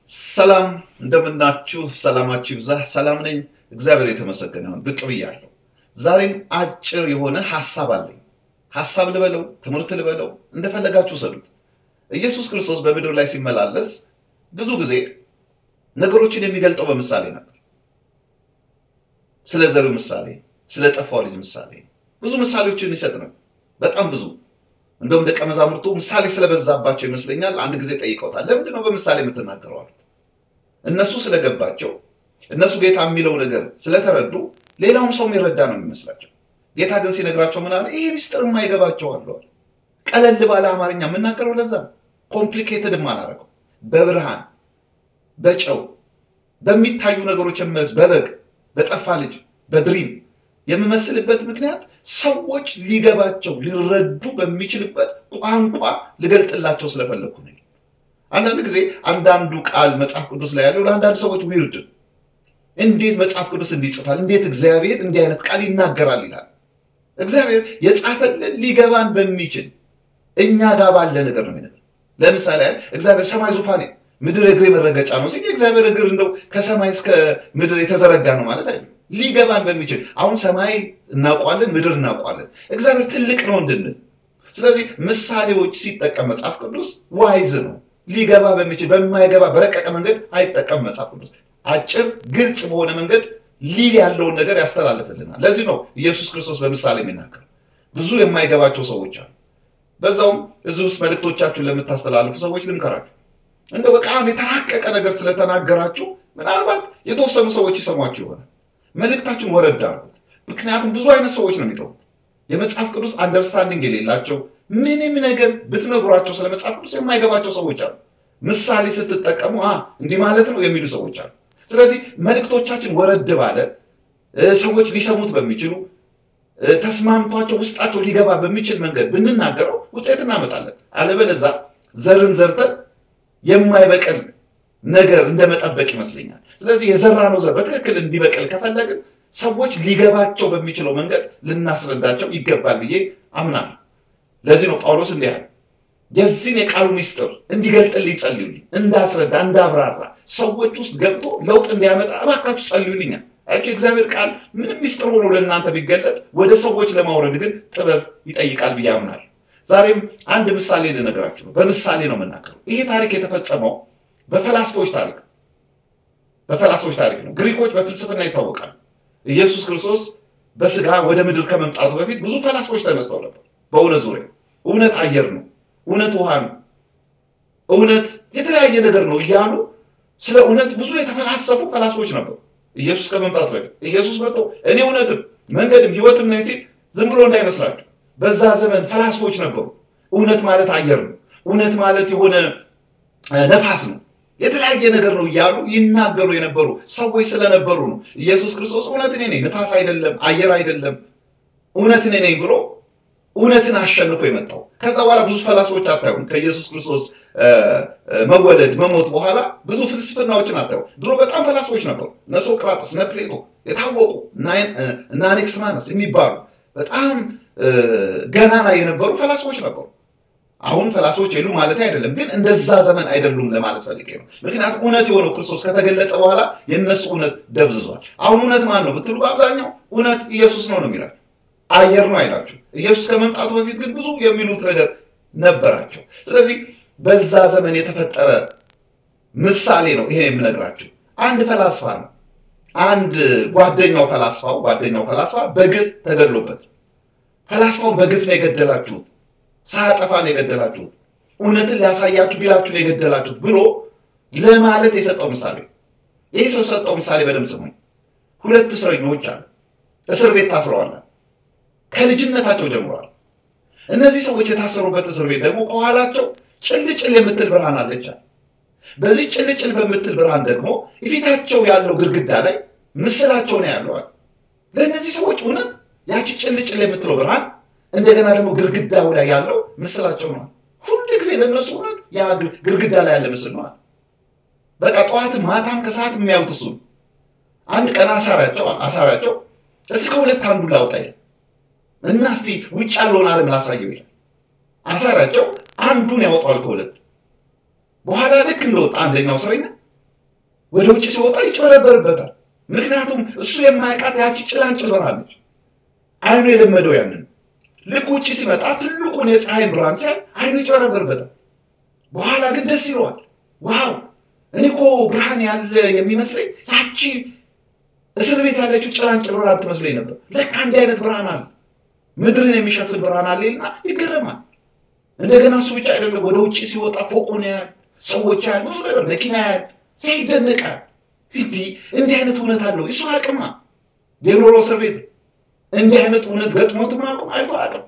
ሰላም እንደምናችሁ፣ ሰላማችሁ ይብዛ። ሰላም ነኝ፣ እግዚአብሔር የተመሰገነ ይሁን። ብቅ ብያለሁ። ዛሬም አጭር የሆነ ሀሳብ አለኝ። ሀሳብ ልበለው፣ ትምህርት ልበለው፣ እንደፈለጋችሁ ሰዱት። ኢየሱስ ክርስቶስ በምድር ላይ ሲመላለስ ብዙ ጊዜ ነገሮችን የሚገልጠው በምሳሌ ነበር። ስለ ዘሪው ምሳሌ፣ ስለ ጠፋው ልጅ ምሳሌ ብዙ ምሳሌዎችን ይሰጥ ነበር። በጣም ብዙ እንደውም ደቀ መዛሙርቱ ምሳሌ ስለበዛባቸው ይመስለኛል አንድ ጊዜ ጠይቀውታል። ለምንድን ነው በምሳሌ የምትናገረው አሉት። እነሱ ስለገባቸው እነሱ ጌታ የሚለው ነገር ስለተረዱ ሌላውም ሰው የሚረዳ ነው የሚመስላቸው። ጌታ ግን ሲነግራቸው ምን አለ? ይሄ ሚስጥር የማይገባቸው አለዋል። ቀለል ባለ አማርኛ የምናገረው ለዛ ነው። ኮምፕሊኬትድ አላረገው። በብርሃን በጨው በሚታዩ ነገሮች የምመስ በበግ በጠፋ ልጅ በድሪም የምመስልበት ምክንያት ሰዎች ሊገባቸው ሊረዱ በሚችልበት ቋንቋ ልገልጥላቸው ስለፈለግኩ ነው። አንዳንድ ጊዜ አንዳንዱ ቃል መጽሐፍ ቅዱስ ላይ ያለው ለአንዳንድ ሰዎች ዊርድ እንዴት መጽሐፍ ቅዱስ እንዲጽፋል እንዴት እግዚአብሔር እንዲህ አይነት ቃል ይናገራል ይላል። እግዚአብሔር የጻፈልን ሊገባን በሚችል እኛ ጋር ባለ ነገር ነው የሚነግረን። ለምሳሌ ያህል እግዚአብሔር ሰማይ ዙፋኔ ምድር እግሬ መረገጫ ነው ሲል የእግዚአብሔር እግር እንደው ከሰማይ እስከ ምድር የተዘረጋ ነው ማለት አይደለም። ሊገባን በሚችል አሁን ሰማይ እናውቋለን፣ ምድር እናውቋለን። እግዚአብሔር ትልቅ ነው እንድንል። ስለዚህ ምሳሌዎች ሲጠቀም መጽሐፍ ቅዱስ ዋይዝ ነው። ሊገባ በሚችል በማይገባ በረቀቀ መንገድ አይጠቀም መጽሐፍ ቅዱስ። አጭር ግልጽ በሆነ መንገድ ሊል ያለውን ነገር ያስተላልፍልናል። ለዚህ ነው ኢየሱስ ክርስቶስ በምሳሌ የሚናገር። ብዙ የማይገባቸው ሰዎች አሉ። በዛውም እዚህ ውስጥ መልእክቶቻችሁን ለምታስተላልፉ ሰዎች ልምከራችሁ፣ እንደው በጣም የተራቀቀ ነገር ስለተናገራችሁ ምናልባት የተወሰኑ ሰዎች ይሰሟችሁ ይሆናል። መልእክታችሁን ወረድ አድርጉት። ምክንያቱም ብዙ አይነት ሰዎች ነው የሚገቡት። የመጽሐፍ ቅዱስ አንደርስታንዲንግ የሌላቸው ምንም ነገር ብትነግሯቸው ስለ መጽሐፍ ቅዱስ የማይገባቸው ሰዎች አሉ። ምሳሌ ስትጠቀሙ እንዲህ ማለት ነው የሚሉ ሰዎች አሉ። ስለዚህ መልእክቶቻችን ወረድ ባለ ሰዎች ሊሰሙት በሚችሉ ተስማምቷቸው ውስጣቸው ሊገባ በሚችል መንገድ ብንናገረው ውጤት እናመጣለን። አለበለዛ ዘርን ዘርተን የማይበቅል ነገር እንደመጠበቅ ይመስለኛል። ስለዚህ የዘራነው ዘር በትክክል እንዲበቅል ከፈለግን ሰዎች ሊገባቸው በሚችለው መንገድ ልናስረዳቸው ይገባል ብዬ አምናለሁ። ለዚህ ነው ጳውሎስ እንዲህ ያለ የዚህን የቃሉ ሚስጥር እንዲገልጥልኝ ጸልዩልኝ፣ እንዳስረዳ እንዳብራራ፣ ሰዎች ውስጥ ገብቶ ለውጥ እንዲያመጣ እባካችሁ ጸልዩልኛል። ያቸው እግዚአብሔር ቃል ምንም ሚስጥር ሆኖ ለእናንተ ቢገለጥ ወደ ሰዎች ለማውረድ ግን ጥበብ ይጠይቃል ብዬ አምናለሁ። ዛሬም አንድ ምሳሌ ልነግራችሁ ነው። በምሳሌ ነው የምናገረው። ይሄ ታሪክ የተፈጸመው በፈላስፎች ታሪክ በፈላስፎች ታሪክ ነው። ግሪኮች በፍልስፍና ይታወቃሉ። ኢየሱስ ክርስቶስ በስጋ ወደ ምድር ከመምጣቱ በፊት ብዙ ፈላስፎች ተነስተው ነበር። በእውነት ዙሪያ እውነት አየር ነው፣ እውነት ውሃ ነው፣ እውነት የተለያየ ነገር ነው እያሉ ስለ እውነት ብዙ የተፈላሰፉ ፈላስፎች ነበሩ። ኢየሱስ ከመምጣቱ በፊት ኢየሱስ መጥቶ እኔ እውነትም መንገድም ሕይወትም ነኝ ሲል ዝም ብሎ እንዳይመስላችሁ። በዛ ዘመን ፈላስፎች ነበሩ። እውነት ማለት አየር ነው፣ እውነት ማለት የሆነ ነፋስ ነው የተለያየ ነገር ነው እያሉ ይናገሩ የነበሩ ሰዎች ስለነበሩ ነው ኢየሱስ ክርስቶስ እውነት እኔ ነኝ፣ ንፋስ አይደለም፣ አየር አይደለም፣ እውነት እኔ ነኝ ብሎ እውነትን አሸንፎ የመጣው። ከዛ በኋላ ብዙ ፈላስፎች አታዩም። ከኢየሱስ ክርስቶስ መወለድ መሞት በኋላ ብዙ ፍልስፍናዎችን አታዩ። ድሮ በጣም ፈላስፎች ነበሩ። እነ ሶቅራጥስ፣ እነ ፕሌቶ የታወቁ እነ አኔክስማነስ የሚባሉ በጣም ገናና የነበሩ ፈላስፎች ነበሩ። አሁን ፈላስፎች የሉ ማለት አይደለም፣ ግን እንደዛ ዘመን አይደሉም ለማለት ፈልጌ ነው። ምክንያቱም እውነት የሆነው ክርስቶስ ከተገለጠ በኋላ የእነሱ እውነት ደብዝዟል። አሁን እውነት ማን ነው ብትሉ በአብዛኛው እውነት ኢየሱስ ነው ነው የሚላቸው። አየር ነው አይላችሁ። ኢየሱስ ከመምጣቱ በፊት ግን ብዙ የሚሉት ነገር ነበራቸው። ስለዚህ በዛ ዘመን የተፈጠረ ምሳሌ ነው ይሄ የምነግራችሁ። አንድ ፈላስፋ ነው። አንድ ጓደኛው ፈላስፋው ጓደኛው ፈላስፋ በግፍ ተገድሎበት፣ ፈላስፋውን በግፍ ነው የገደላችሁት ሳያጠፋ ነው የገደላችሁት፣ እውነትን ሊያሳያችሁ ቢላችሁ ነው የገደላችሁት ብሎ ለማለት የሰጠው ምሳሌ። ይህ ሰው የሰጠው ምሳሌ በደምብ ስሙኝ። ሁለት እስረኞች አሉ፣ እስር ቤት ታስረዋል። ከልጅነታቸው ጀምረዋል። እነዚህ ሰዎች የታሰሩበት እስር ቤት ደግሞ ከኋላቸው ጭልጭል የምትል ብርሃን አለች። በዚህ ጭልጭል በምትል ብርሃን ደግሞ የፊታቸው ያለው ግድግዳ ላይ ምስላቸው ነው ያለዋል። ለእነዚህ ሰዎች እውነት ያቺ ጭልጭል የምትለው ብርሃን እንደገና ደግሞ ግርግዳው ላይ ያለው ምስላቸው ነው። ሁሉ ጊዜ ለእነሱ እውነት ያ ግርግዳ ላይ ያለ ምስል ነው። በቃ ጠዋትም ማታም ከሰዓት የሚያዩት እሱ አንድ ቀን አሳሪያቸው አሳሪያቸው እስከ ሁለት አንዱ ላውጣ ይላል እና እስቲ ውጭ ያለውን ዓለም ላሳየው ይላል። አሳሪያቸው አንዱን ያወጣዋል ከሁለት በኋላ ልክ እንደወጣ አንደኛው እስረኛ ወደ ውጭ ሲወጣ ይጨበረበርበታል። ምክንያቱም እሱ የማያውቃት ያቺ ጭላንጭል በራለች። አይኑ የለመደው ያንን ልክ ውጭ ሲመጣ ትልቁን የፀሐይን ብርሃን ሲያይ አይኑ ይጨበረበርበታል። በኋላ ግን ደስ ይለዋል። ዋው እኔ እኮ ብርሃን ያለ የሚመስለኝ ያቺ እስር ቤት ያለችው ጭላንጭል ብርሃን ትመስለኝ ነበር። ለካ እንዲህ አይነት ብርሃን አለ፣ ምድርን የሚሸፍን ብርሃን አለ ይልና ይገረማል። እንደገና እሱ ብቻ አይደለም፣ ወደ ውጭ ሲወጣ ፎቁን ያያል፣ ሰዎች ያያል፣ ብዙ ነገር መኪና ያያል፣ ሲይደነቃል። እንዲህ እንዲህ አይነት እውነት አለው እሱ አቅማ የኖሮ እስር ቤት እንዲህ አይነት እውነት ገጥሞትም አቁም አይቶ አቅም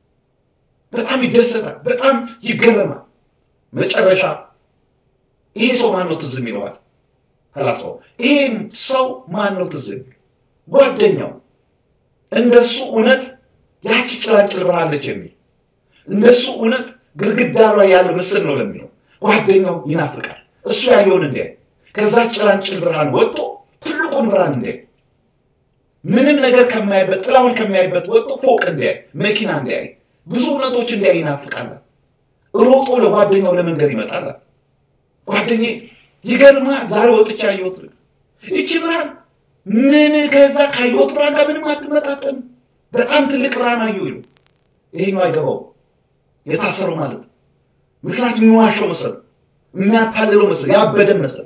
በጣም ይደሰታል፣ በጣም ይገረማል። መጨረሻ ይሄ ሰው ማን ነው ትዝ የሚለዋል? ፈላስፋው ይሄም ሰው ማን ነው ትዝ የሚለው? ጓደኛው እንደሱ እውነት ያቺ ጭላንጭል ብርሃለች የሚል እንደሱ እውነት ግድግዳ ላይ ያለው ምስል ነው ለሚለው ጓደኛው ይናፍቃል። እሱ ያየውን እንዲያይ ከዛ ጭላንጭል ብርሃን ወጥቶ ትልቁን ብርሃን እንዲያይ ምንም ነገር ከማያይበት ጥላውን ከማያይበት ወጥቶ ፎቅ እንዲያይ መኪና እንዲያይ ብዙ እውነቶች እንዲያይ ይናፍቃል። ሮጦ ለጓደኛው ለመንገር ይመጣል። ጓደኛዬ ይገርማል፣ ዛሬ ወጥቼ ያየሁት ይቺ ብርሃን ምን ከዛ ካየሁት ብርሃን ጋር ምንም አትመጣጠን፣ በጣም ትልቅ ብርሃን አየሁ ይሉ። ይሄኛው አይገባው የታሰረው ማለት ምክንያቱም የሚዋሸው መሰል፣ የሚያታልለው መሰል፣ ያበደን መሰል።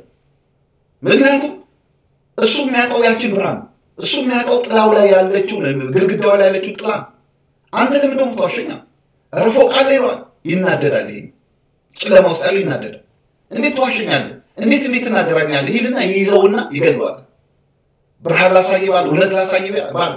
ምክንያቱም እሱ የሚያውቀው ያችን ብርሃን እሱ የሚያውቀው ጥላው ላይ ያለችው ግድግዳው ላይ ያለችው ጥላ። አንተ ለምን ደግሞ ተዋሸኛ? ኧረ ፎቅ አለ ይለዋል። ይናደዳል። ይሄ ጨለማ ውስጥ ያለው ይናደዳል። እንዴት ተዋሸኛለህ? እንዴት እንዴት ትናገራኛለህ? ይልና ይይዘውና ይገለዋል። ብርሃን ላሳይ ባለው እውነት ላሳይ ባለው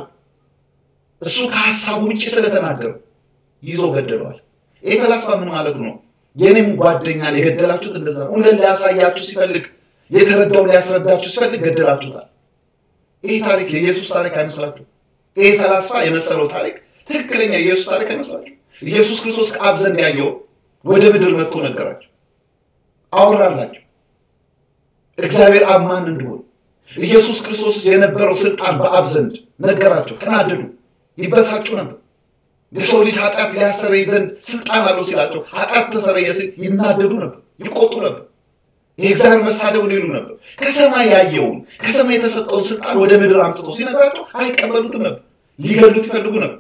እሱ ከሀሳቡ ውጭ ስለተናገሩ ይዞ ገደለዋል። ይህ ፈላስፋ ምን ማለቱ ነው? የኔም ጓደኛን የገደላችሁት እንደዛ ነው። እውነት ሊያሳያችሁ ሲፈልግ የተረዳውን ሊያስረዳችሁ ሲፈልግ ገደላችሁታል። ይህ ታሪክ የኢየሱስ ታሪክ አይመስላችሁ? ይህ ፈላስፋ የመሰለው ታሪክ ትክክለኛ የኢየሱስ ታሪክ አይመስላችሁ? ኢየሱስ ክርስቶስ ከአብ ዘንድ ያየው ወደ ምድር መጥቶ ነገራቸው፣ አወራላቸው። እግዚአብሔር አብ ማን እንደሆነ ኢየሱስ ክርስቶስ የነበረው ስልጣን በአብ ዘንድ ነገራቸው። ተናደዱ፣ ይበሳጩ ነበር። የሰው ልጅ ኃጢአት ሊያሰረይ ዘንድ ስልጣን አለው ሲላቸው ኃጢአት ተሰረየ ሲል ይናደዱ ነበር፣ ይቆጡ ነበር። የእግዚአብሔር መሳደቡን ይሉ ነበር። ከሰማይ ያየውን ከሰማይ የተሰጠውን ስልጣን ወደ ምድር አምጥቶ ሲነግራቸው አይቀበሉትም ነበር። ሊገሉት ይፈልጉ ነበር።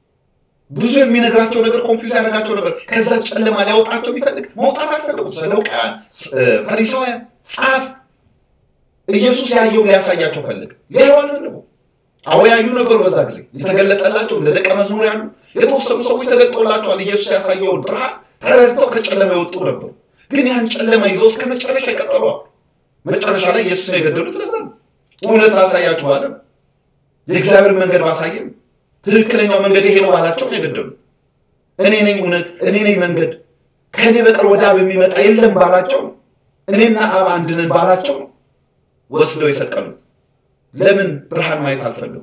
ብዙ የሚነግራቸው ነገር ኮንፊውዝ ያደረጋቸው ነበር። ከዛ ጨለማ ሊያወጣቸው ቢፈልግ መውጣት አልፈለጉም። ሰዱቃውያን፣ ፈሪሳውያን፣ ጸሐፍት ኢየሱስ ያየውን ሊያሳያቸው ፈልግ ሊያዩ አልፈለጉ። አዎ ያዩ ነበሩ። በዛ ጊዜ የተገለጠላቸው እንደ ደቀ መዝሙር ያሉ የተወሰኑ ሰዎች ተገልጦላቸዋል። ኢየሱስ ያሳየውን ብርሃን ተረድተው ከጨለማ የወጡ ነበሩ። ግን ያን ጨለማ ይዘው እስከ መጨረሻ ይቀጠሏል። መጨረሻ ላይ ኢየሱስን የገደሉት ለዛ ነው። እውነት ላሳያችሁ አለ። የእግዚአብሔር መንገድ ባሳየን ትክክለኛው መንገድ ይሄ ነው ባላቸው ነው የገደሉ። እኔ ነኝ እውነት፣ እኔ ነኝ መንገድ፣ ከእኔ በቀር ወደ አብ የሚመጣ የለም ባላቸው ነው። እኔና አብ አንድ ነን ባላቸው ነው ወስደው የሰቀሉት። ለምን ብርሃን ማየት አልፈለጉም?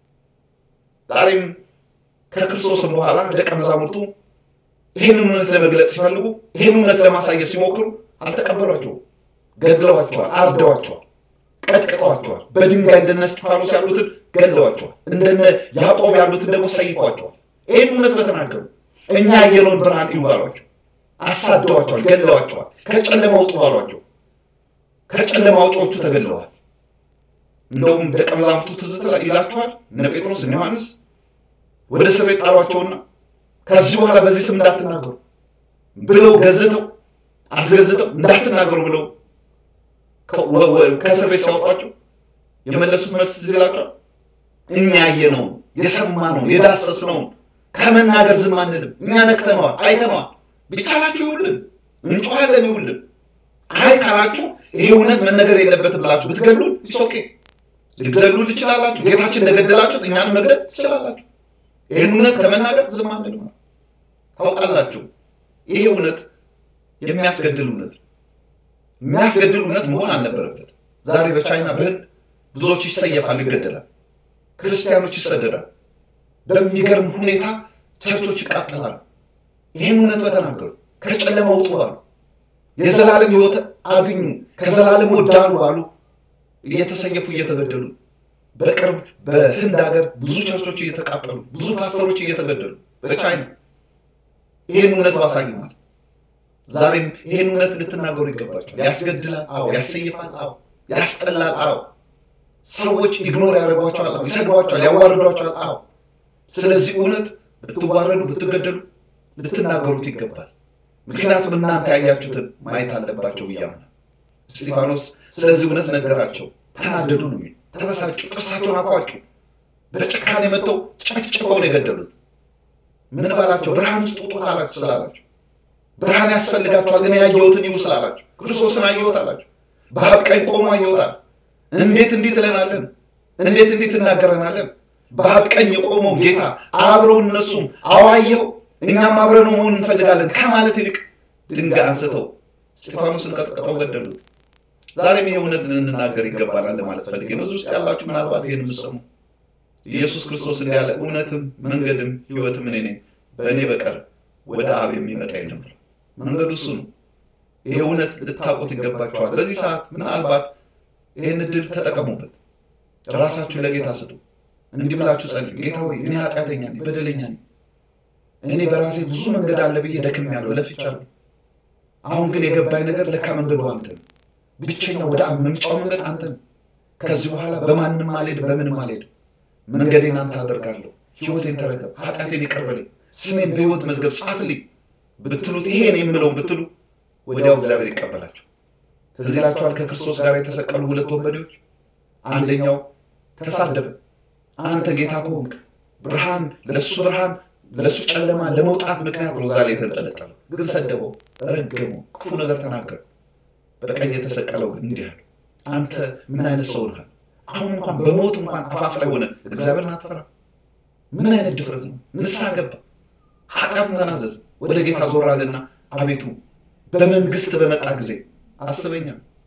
ዛሬም ከክርስቶስም በኋላ ደቀ መዛሙርቱ ይህንን እውነት ለመግለጽ ሲፈልጉ ይህን እውነት ለማሳየት ሲሞክሩ አልተቀበሏቸውም። ገድለዋቸዋል፣ አርደዋቸዋል፣ ቀጥቅጠዋቸዋል። በድንጋይ እንደነ እስጢፋኖስ ያሉትን ገድለዋቸዋል። እንደነ ያዕቆብ ያሉትን ደግሞ ሰይፏቸዋል። ይህን እውነት በተናገሩ እኛ ያየነውን ብርሃን እዩ ባሏቸው፣ አሳደዋቸዋል፣ ገድለዋቸዋል። ከጨለማ ውጡ ባሏቸው ከጨለማ አውጪዎቹ ተገድለዋል። እንደውም ደቀ መዛሙርቱ ትዝ ይላችኋል እነ ጴጥሮስ እነ ዮሐንስ ወደ እስር ቤት ጣሏቸውና ከዚህ በኋላ በዚህ ስም እንዳትናገሩ ብለው ገዝተው አስገዝተው እንዳትናገሩ ብለው ከእስር ቤት ሲያወጧቸው የመለሱት መልስ ትዝ ይላችኋል። እኛ ያየነውን የሰማነውን የዳሰስነውን ከመናገር ዝም አንልም። እኛ ነክተነዋል፣ አይተነዋል። ቢቻላችሁ ይውልን፣ እንጮኋለን፣ ይውልን። አይ ካላችሁ ይሄ እውነት መነገር የለበትም ብላችሁ ብትገሉን ይሶኬ ልትገሉን ትችላላችሁ። ጌታችን እንደገደላችሁት እኛንም መግደል ትችላላችሁ። ይህን እውነት ከመናገር ዝም አንልም። ታውቃላችሁ፣ ይሄ እውነት የሚያስገድል እውነት የሚያስገድል እውነት መሆን አልነበረበት። ዛሬ በቻይና በህንድ ብዙዎች ይሰየፋሉ፣ ይገደላል። ክርስቲያኖች ይሰደዳል። በሚገርም ሁኔታ ቸርቾች ይቃጠላሉ። ይህን እውነት በተናገሩ ከጨለማ ውጡ ባሉ የዘላለም ህይወት አግኙ ከዘላለም ወዳኑ ባሉ እየተሰየፉ እየተገደሉ በቅርብ በህንድ ሀገር ብዙ ቸርቾች እየተቃጠሉ ብዙ ፓስተሮች እየተገደሉ በቻይና ይህን እውነት ባሳዩናል። ዛሬም ይህን እውነት ልትናገሩ ይገባቸዋል። ያስገድላል፣ አዎ። ያሰይፋል፣ አዎ። ያስጠላል። አዎ ሰዎች ኢግኖር ያደርጓቸዋል፣ ይሰድቧቸዋል፣ ያዋርዷቸዋል። አዎ ስለዚህ እውነት ብትዋረዱ፣ ብትገደሉ ልትናገሩት ይገባል። ምክንያቱም እናንተ ያያችሁትን ማየት አለባቸው ብዬ አምናለሁ። እስጢፋኖስ ስለዚህ እውነት ነገራቸው። ተናደዱ ነው የሚሉ ተበሳጩ፣ ጥርሳቸውን አቋጩ። በጭካኔ መጥተው ጨፍጭፈው ነው የገደሉት። ምን ባላቸው? ብርሃን ውስጥ ውጡ ካላችሁ ስላላቸው፣ ብርሃን ያስፈልጋቸዋል፣ እኔ ያየሁትን ይሁ ስላላቸው፣ ክርስቶስን አየሁት አላቸው። በአብ ቀኝ ቆሞ አየሁት አለ። እንዴት እንዲህ ትለናለን? እንዴት እንዲህ ትናገረናለን? በአብ ቀኝ የቆመው ጌታ አብረው እነሱም አዋየው እኛም አብረነው መሆን እንፈልጋለን ከማለት ይልቅ ድንጋይ አንስተው እስጢፋኖስን ቀጥቅጠው ገደሉት። ዛሬም ይህ እውነት ልንናገር ይገባናል ለማለት ፈልጌ ነው። እዚህ ውስጥ ያላችሁ ምናልባት ይህን የምትሰሙ ኢየሱስ ክርስቶስ እንዳለ እውነትም መንገድም ሕይወትም እኔ ነኝ፣ በእኔ በቀር ወደ አብ የሚመጣ የለም ብሎ መንገዱ እሱ ነው። ይህ እውነት ልታውቁት ይገባችኋል። በዚህ ሰዓት ምናልባት ይህን እድል ተጠቀሙበት። ራሳችሁን ለጌታ ስጡ። እንዲህ ብላችሁ ጸልዩ። ጌታ ሆይ እኔ ኃጢአተኛ ነኝ፣ በደለኛ ነኝ። እኔ በራሴ ብዙ መንገድ አለ ብዬ ደክሜያለሁ፣ ለፍቻለሁ። አሁን ግን የገባኝ ነገር ለካ መንገዱ አንተ ነው። ብቸኛ ወደ አብ መምጫው መንገድ አንተ ነው። ከዚህ በኋላ በማንም አልሄድም፣ በምንም አልሄድም። መንገዴን አንተ አደርጋለሁ። ሕይወቴን ተረከብ፣ ኃጢአቴን ይቅር በለኝ፣ ስሜን በሕይወት መዝገብ ጻፍልኝ ብትሉት ይሄን የምለውን ብትሉ ወዲያው እግዚአብሔር ይቀበላቸው። ትዝ ይላችኋል ከክርስቶስ ጋር የተሰቀሉ ሁለት ወንበዴዎች፣ አንደኛው ተሳደበ። አንተ ጌታ ከሆንክ ብርሃን ለእሱ ብርሃን ለእሱ ጨለማ ለመውጣት ምክንያት ነው እዛ ላይ የተንጠለጠለው። ግን ሰደበው፣ ረገመው፣ ክፉ ነገር ተናገረ። በቀኝ የተሰቀለው ግን እንዲህ አለ፣ አንተ ምን አይነት ሰው ነህ? አሁን እንኳን በሞት እንኳን አፋፍ ላይ ሆነ እግዚአብሔርን አትፈራ? ምን አይነት ድፍረት ነው? ንስሐ ገባ፣ ኃጢአቱን ተናዘዘ፣ ወደ ጌታ ዞራልና አቤቱ በመንግስት በመጣ ጊዜ አስበኛ።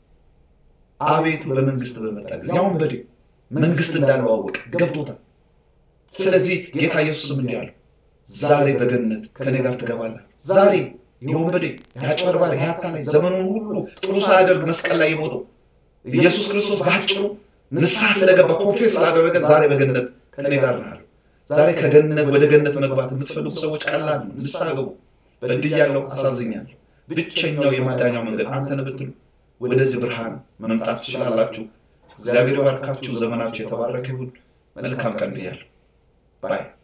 አቤቱ በመንግስት በመጣ ጊዜ ያሁን በዴ መንግስት እንዳለው አወቀ፣ ገብቶታል። ስለዚህ ጌታ ኢየሱስም እንዲህ አለው ዛሬ በገነት ከኔ ጋር ትገባለህ። ዛሬ የወንበዴ የአጭበርባሪ የአታላይ ዘመኑን ሁሉ ጥሩ ሳያደርግ መስቀል ላይ የሞተው ኢየሱስ ክርስቶስ በአጭሩ ንስሐ ስለገባ ኮንፌስ ስላደረገ ዛሬ በገነት ከኔ ጋር ነህ አለው። ዛሬ ከገነት ወደ ገነት መግባት የምትፈልጉ ሰዎች ቀላል ነው። ንስሐ ገቡ። በድያለሁ፣ አሳዝኛለሁ። ብቸኛው የማዳኛው መንገድ አንተ ነህ ብትሉ ወደዚህ ብርሃን መምጣት ትችላላችሁ። እግዚአብሔር ባርካችሁ። ዘመናችሁ የተባረከ ይሁን። መልካም ቀን ብያለሁ ባይ